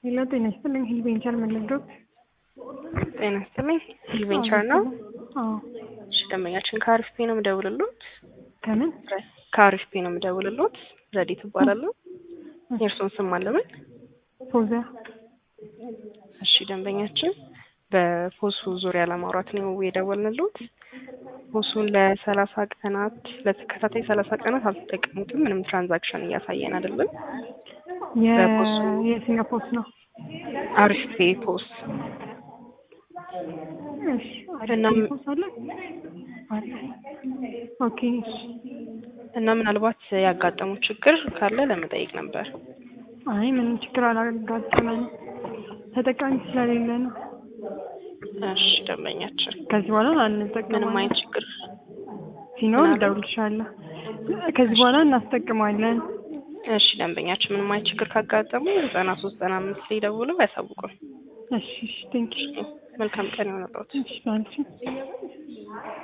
ሄሎ ጤና ይስጥልኝ። ሂል ቬንቸር መለዶት ጤና ይስጥልኝ። ሂል ቬንቸር ነው። አዎ እሺ ደንበኛችን ከአሪፍ ፔ ነው የምደውልሎት። ከምን ከአሪፍ ፔ ነው የምደውልሎት። ረዲት እባላለሁ። የእርስዎን ስም አለምን? ፎዚያ እሺ ደንበኛችን በፖሱ ዙሪያ ለማውራት ነው የደወልንሎት። ፖሱን ለሰላሳ ቀናት ለተከታታይ ሰላሳ ቀናት አልተጠቀሙትም። ምንም ትራንዛክሽን እያሳየን አይደለም። በፖሱ የየትኛው ፖስት ነው? አሪፍ ፔ ፖስ እሺ እና አሪፍ ፖስት አለ። አሪፍ ኦኬ እሺ እና ምናልባት ያጋጠሙ ችግር ካለ ለመጠየቅ ነበር። አይ ምንም ችግር አላጋጠመንም። ተጠቃሚ ስለሌለ ነው። እሺ ደንበኛችን ከዚህ በኋላ ምንም አንጠቀማለን። አይነት ችግር ሲኖር ምናምን? እደውልልሻለሁ። ከዚህ በኋላ እናስጠቅማለን። እሺ ደንበኛችን ምንም አይነት ችግር ካጋጠሙ ዘጠና ሶስት ዘጠና አምስት ላይ ደውለው ያሳውቁን። እሺ እሺ ቴንኪው መልካም ቀን ይሆንልዎት። እሺ ባንቺ